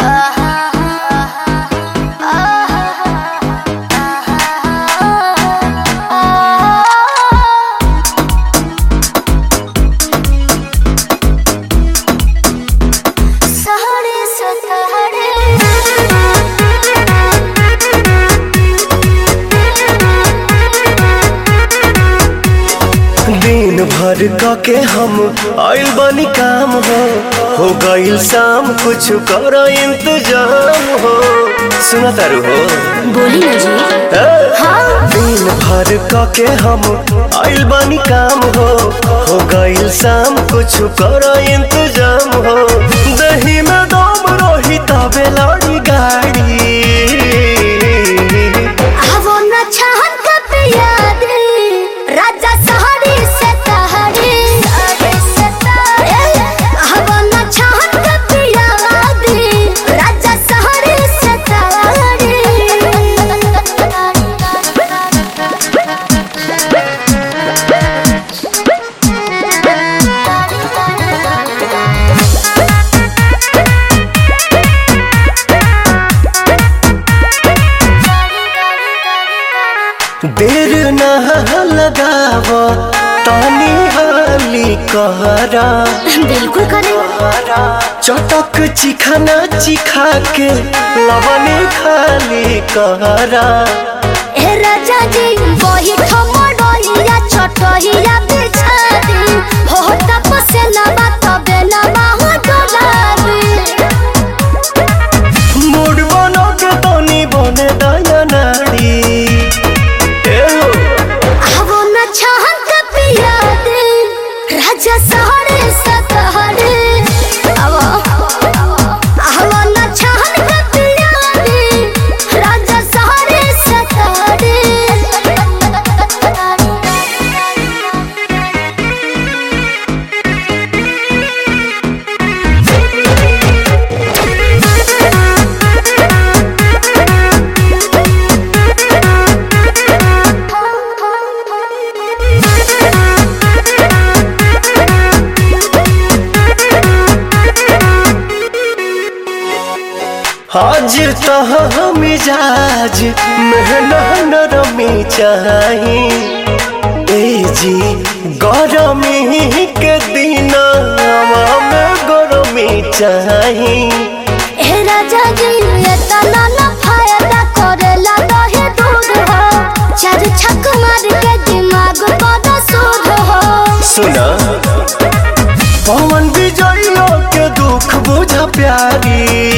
सहरे सतहरे दिन भर क के हम आइल बनी काम हो हो गइल शाम कुछ कर इंतजाम हो सुना तारू हो बोली ना जी ए? हाँ दिन भर क के हम आइल बनी काम हो हो गइल शाम कुछ कर इंतजाम हो दही में दम रही तबे लड़ी गाड़ी वो न चाहत कब याद राजा सहरे से तहरे वो न चाहत कब याद राजा सहरे से देर न लगाव तानी हाली कहरा बिल्कुल करें चटक चिखाना चिखा के लवने खाली कहरा ए राजा जी वही ठमडोलिया छटहिया बिछा दी हो तपसे लबा तबे लबा हो डोलाबी मूड बनो के तनी बने दया नाड़ी ए हो, आवो न चाहत पिया दे राजा सहरे सतहरे आवो आवो न चाहत पिया दे राजा सहरे सतहरे आज तह मिजाज मेहना नरमी चाही ए जी गरमी के दिन में गरमी चाही ए राजा जी ये तना न फायदा करेला दहे दूध हो चार छक मार के दिमाग बड़ा सूद हो सुना पवन विजयो के दुख बुझ प्यारी